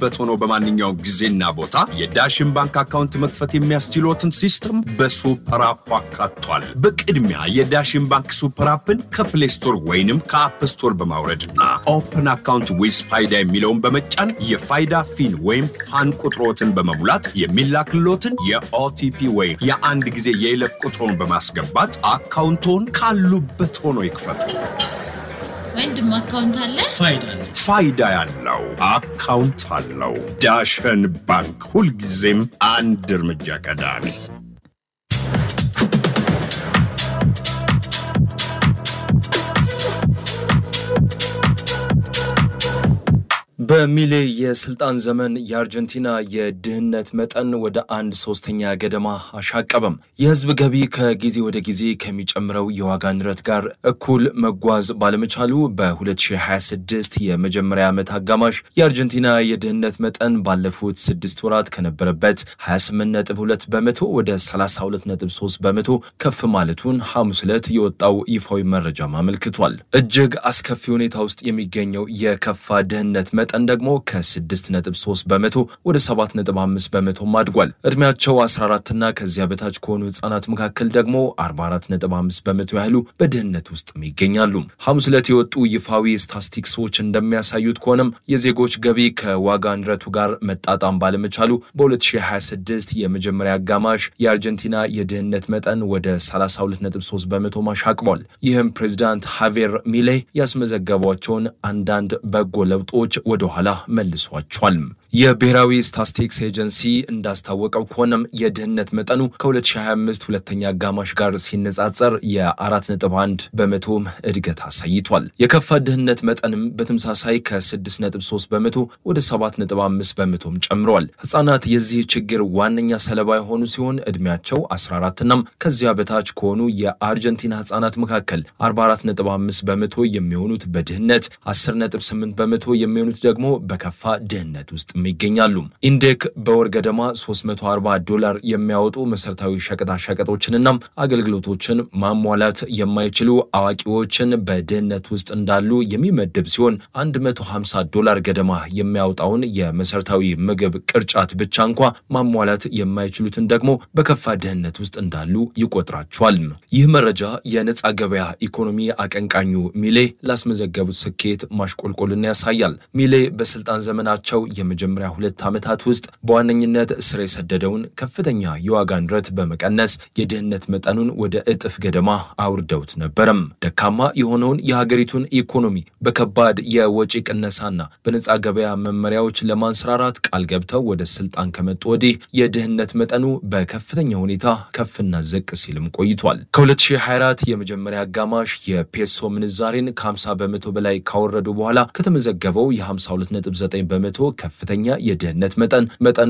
ካሉበት ሆነው በማንኛውም ጊዜና ቦታ የዳሽን ባንክ አካውንት መክፈት የሚያስችሎትን ሲስተም በሱፐር አፑ አካቷል። በቅድሚያ የዳሽን ባንክ ሱፐር አፕን ከፕሌይ ስቶር ወይንም ከአፕ ስቶር በማውረድና ኦፕን አካውንት ዊዝ ፋይዳ የሚለውን በመጫን የፋይዳ ፊን ወይም ፋን ቁጥሮትን በመሙላት የሚላክሎትን የኦቲፒ ወይም የአንድ ጊዜ የይለፍ ቁጥሮን በማስገባት አካውንቶን ካሉበት ሆኖ ይክፈቱ። ወንድም አካውንት አለ? ፋይዳ ያለው አካውንት አለው። ዳሸን ባንክ ሁልጊዜም አንድ እርምጃ ቀዳሚ። በሚሌ የስልጣን ዘመን የአርጀንቲና የድህነት መጠን ወደ አንድ ሶስተኛ ገደማ አሻቀበም። የህዝብ ገቢ ከጊዜ ወደ ጊዜ ከሚጨምረው የዋጋ ንረት ጋር እኩል መጓዝ ባለመቻሉ በ2026 የመጀመሪያ ዓመት አጋማሽ የአርጀንቲና የድህነት መጠን ባለፉት ስድስት ወራት ከነበረበት 28.2 በመቶ ወደ 32.3 በመቶ ከፍ ማለቱን ሐሙስ ዕለት የወጣው ይፋዊ መረጃም አመልክቷል። እጅግ አስከፊ ሁኔታ ውስጥ የሚገኘው የከፋ ድህነት መጠን ደግሞ ከ6.3 በመቶ ወደ 7.5 በመቶም አድጓል። ዕድሜያቸው 14ና ከዚያ በታች ከሆኑ ህጻናት መካከል ደግሞ 44.5 በመቶ ያህሉ በድህነት ውስጥም ይገኛሉ። ሐሙስ ዕለት የወጡ ይፋዊ ስታስቲክሶች እንደሚያሳዩት ከሆነም የዜጎች ገቢ ከዋጋ ንረቱ ጋር መጣጣም ባለመቻሉ በ2026 የመጀመሪያ አጋማሽ የአርጀንቲና የድህነት መጠን ወደ 32.3 በመቶ ማሻቅቧል። ይህም ፕሬዚዳንት ሃቬር ሚሌ ያስመዘገቧቸውን አንዳንድ በጎ ለውጦች ወደ ኋላ መልሷቸዋል። የብሔራዊ ስታስቲክስ ኤጀንሲ እንዳስታወቀው ከሆነም የድህነት መጠኑ ከ2025 ሁለተኛ አጋማሽ ጋር ሲነጻጸር የ4.1 በመቶም እድገት አሳይቷል። የከፋ ድህነት መጠንም በተመሳሳይ ከ6.3 በመቶ ወደ 7.5 በመቶም ጨምረዋል። ህጻናት የዚህ ችግር ዋነኛ ሰለባ የሆኑ ሲሆን ዕድሜያቸው 14ናም ከዚያ በታች ከሆኑ የአርጀንቲና ህጻናት መካከል 44.5 በመቶ የሚሆኑት በድህነት 10.8 በመቶ የሚሆኑት ደግሞ በከፋ ድህነት ውስጥ ይገኛሉ። ኢንዴክ በወር ገደማ 340 ዶላር የሚያወጡ መሰረታዊ ሸቀጣሸቀጦችንና አገልግሎቶችን ማሟላት የማይችሉ አዋቂዎችን በድህነት ውስጥ እንዳሉ የሚመድብ ሲሆን 150 ዶላር ገደማ የሚያወጣውን የመሰረታዊ ምግብ ቅርጫት ብቻ እንኳ ማሟላት የማይችሉትን ደግሞ በከፋ ድህነት ውስጥ እንዳሉ ይቆጥራቸዋል። ይህ መረጃ የነፃ ገበያ ኢኮኖሚ አቀንቃኙ ሚሌ ላስመዘገቡት ስኬት ማሽቆልቆልን ያሳያል። ሚሌ በስልጣን ዘመናቸው የመጀመሪያ ሁለት ዓመታት ውስጥ በዋነኝነት ስር የሰደደውን ከፍተኛ የዋጋ ንረት በመቀነስ የድህነት መጠኑን ወደ እጥፍ ገደማ አውርደውት ነበረም። ደካማ የሆነውን የሀገሪቱን ኢኮኖሚ በከባድ የወጪ ቅነሳና በነፃ ገበያ መመሪያዎች ለማንሰራራት ቃል ገብተው ወደ ስልጣን ከመጡ ወዲህ የድህነት መጠኑ በከፍተኛ ሁኔታ ከፍና ዝቅ ሲልም ቆይቷል። ከ2024 የመጀመሪያ አጋማሽ የፔሶ ምንዛሬን ከ50 በመቶ በላይ ካወረዱ በኋላ ከተመዘገበው የ52.9 በመቶ ከፍተኛ የድህነት መጠን መጠኑ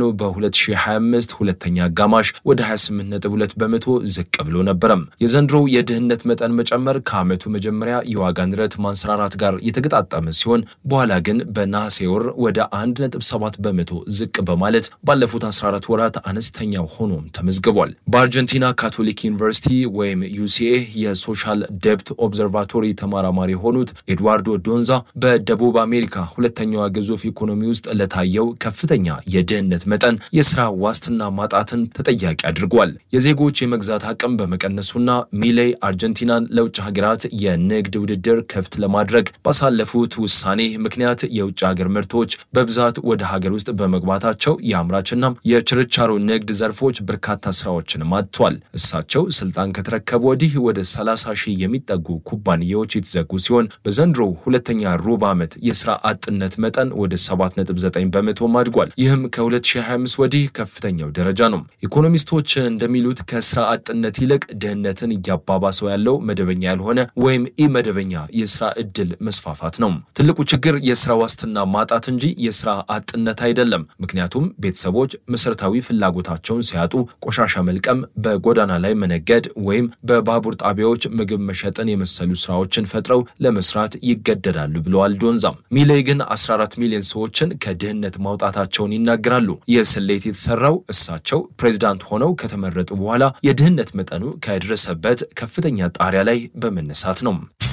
በ2025 ሁለተኛ አጋማሽ ወደ 28.2 በመቶ ዝቅ ብሎ ነበረም። የዘንድሮው የድህነት መጠን መጨመር ከዓመቱ መጀመሪያ የዋጋ ንረት ማንሰራራት ጋር የተገጣጠመ ሲሆን በኋላ ግን በነሐሴ ወር ወደ 1.7 በመቶ ዝቅ በማለት ባለፉት 14 ወራት አነስተኛ ሆኖም ተመዝግቧል። በአርጀንቲና ካቶሊክ ዩኒቨርሲቲ ወይም ዩሲኤ የሶሻል ደብት ኦብዘርቫቶሪ ተመራማሪ የሆኑት ኤድዋርዶ ዶንዛ በደቡብ አሜሪካ ሁለተኛዋ ግዙፍ ኢኮኖሚ ውስጥ ለታየው ከፍተኛ የድህነት መጠን የስራ ዋስትና ማጣትን ተጠያቂ አድርጓል። የዜጎች የመግዛት አቅም በመቀነሱና ሚሌይ አርጀንቲናን ለውጭ ሀገራት የንግድ ውድድር ክፍት ለማድረግ ባሳለፉት ውሳኔ ምክንያት የውጭ ሀገር ምርቶች በብዛት ወደ ሀገር ውስጥ በመግባታቸው የአምራችና የችርቻሮ ንግድ ዘርፎች በርካታ ስራዎችን አጥተዋል። እሳቸው ስልጣን ከተረከቡ ወዲህ ወደ 30 ሺህ የሚጠጉ ኩባንያዎች የተዘጉ ሲሆን በዘንድሮው ሁለተኛ ሩብ ዓመት የስራ አጥነት መጠን ወደ 7.9 በመቶ አድጓል። ይህም ከ2025 ወዲህ ከፍተኛው ደረጃ ነው። ኢኮኖሚስቶች እንደሚሉት ከስራ አጥነት ይልቅ ድህነትን እያባባሰው ያለው መደበኛ ያልሆነ ወይም ኢመደበኛ የስራ እድል መስፋፋት ነው። ትልቁ ችግር የስራ ዋስትና ማጣት እንጂ የስራ አጥነት አይደለም። ምክንያቱም ቤተሰቦች መሰረታዊ ፍላጎታቸውን ሲያጡ ቆሻሻ መልቀም፣ በጎዳና ላይ መነገድ ወይም በባቡር ጣቢያዎች ምግብ መሸጥን የመሰሉ ስራዎችን ፈጥረው ለመስራት ይገደዳሉ ብለዋል ዶንዛም። ሚሌይ ግን 14 ሚሊዮን ሰዎችን ከድህነት ማውጣታቸውን ይናገራሉ። ይህ ስሌት የተሰራው እሳቸው ፕሬዚዳንት ሆነው ከተመረጡ በኋላ የድህነት መጠኑ ከደረሰበት ከፍተኛ ጣሪያ ላይ በመነሳት ነው።